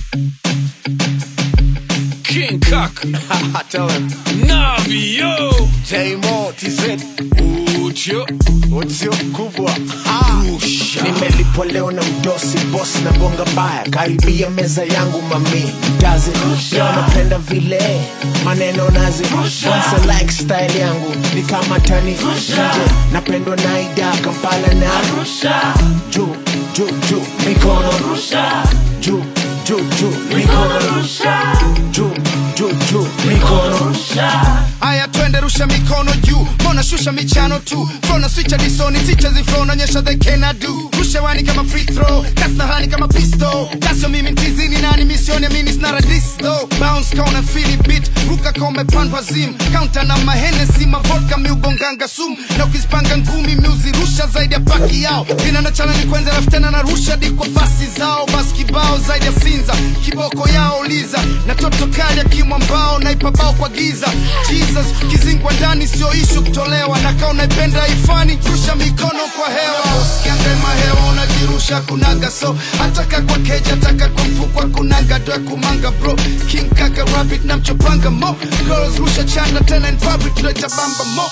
King Kaka, Tell him. Navi, yo, J-Mo, TZ. Ucho, Utsio kubwa. Ah. Usha, Nimelipwa leo na mdosi boss na bonga mbaya karibia meza yangu mami dazi leo napenda vile maneno nazi once like style yangu ni kama tani nje napendwa na ida kampala na juu juu juu mikono juu juu juu mikono juu juu juu mikono haya twende rusha mikono juu mbona shusha michano tu flona swicha disoni ticha ziflo naonyesha they cannot do rusha wani kama free throw kasi na hani kama pisto kasio mimi ntizini nani misioni amini snara disto bounce kona fili bit ruka kome pandwa zim counter na mahenesi mavodka miugonganga sum na ukizipanga ngumi miuzirusha zaidi ya paki yao ina na chana ni kwenza alafu tena narusha di kwa fasi zao basi kibao zaidi ya sinza kiboko yao liza na toto kali akimwa mbao na ipabao kwa giza jesus kizingwa ndani sio ishu kutolewa na kaa unaipenda ifani rusha mikono kwa hewa usikiangema hewa unajirusha kunaga so hataka kwa keja taka kwa mfukwa kunaga doa kumanga bro king kaka rabbit na mchopanga mo girls rusha chanda tena in public ndo itabamba mo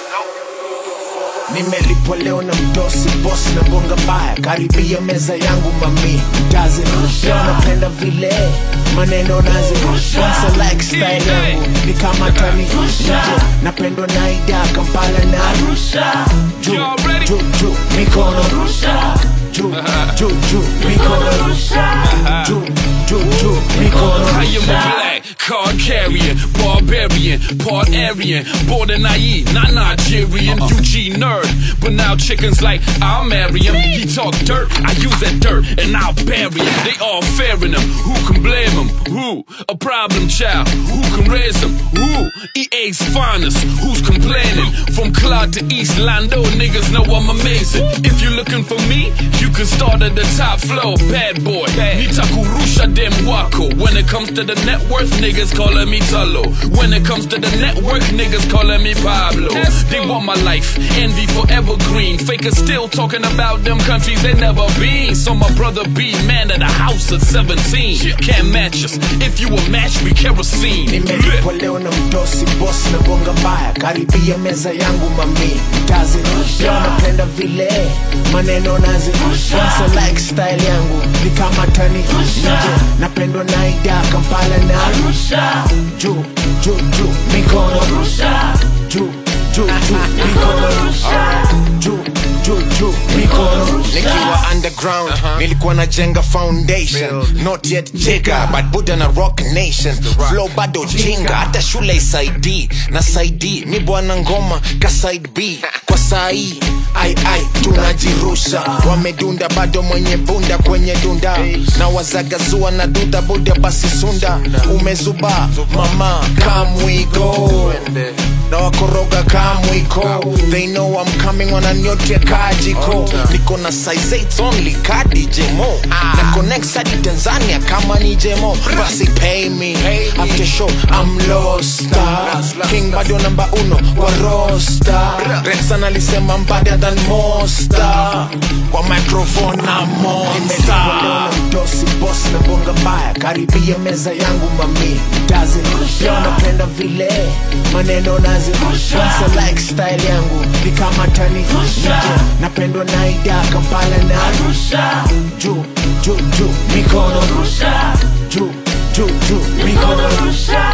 nimelipwa leo na mdosi boss na bonga mbaya karibia meza yangu mami dazi leo napenda vile maneno nazi once like style yangu ni kama tani nje napendwa na ida kampala na juu Y'all ready? juu juu mikono juu juu juu mikono juu juu juu mikono I am a black card carrier, barbarian, part Aryan, born in IE, not Nigerian, UG nerd. But now chickens like, I'll marry him. He talk dirt, I use that dirt and I'll bury him. They all fearing him. Who can blame him? Who? A problem child. Who can raise him? Who? EA's finest. Who's complaining? From Claude to East Lando, niggas know I'm amazing. If you're looking for me, you can start at the top floor. Bad boy. Nitakurusha dem wako. When it comes to the net worth, niggas calling me Talo. When it comes to the network, niggas calling me Pablo. They want my life, envy forever green. Fakers still talking about them countries they never been. So my brother be man of the house at 17. Can't match us. If you a match, we kerosene. nimelipwa leo na mdosi boss na bonga mbaya karibia meza yangu mami tazi leo napenda vile maneno nazi once like style yangu ni kama tani nje napendwa na ida kampala na juu juu juu mikono juu juu juu mikono juu juu juu mikono nikiwa underground nilikuwa najenga foundation not yet jigger but buddha na rock nation flow bado jinga hata shule isaidi na saidi mi bwana ngoma ka side b kwa sai ai ai tunajirusha wamedunda bado mwenye bunda kwenye dunda na wazagazua na duda buda basi sunda umezuba mama kamwigo na wakoroga kamwiko they know I'm coming wananyotea kajiko niko na size 8 only kadi jemo na connect hadi tanzania kama ni jemo basi pay me after show I'm lost king bado namba uno wa rosta rexan alisema mbada than mosta kwa microphone na monster mdosi boss na bonga mbaya karibia meza yangu mami dazi leo napenda vile maneno nazi once like style yangu ni kama tani nje napendwa na ida kampala na juu juu juu mikono juu juu juu mikono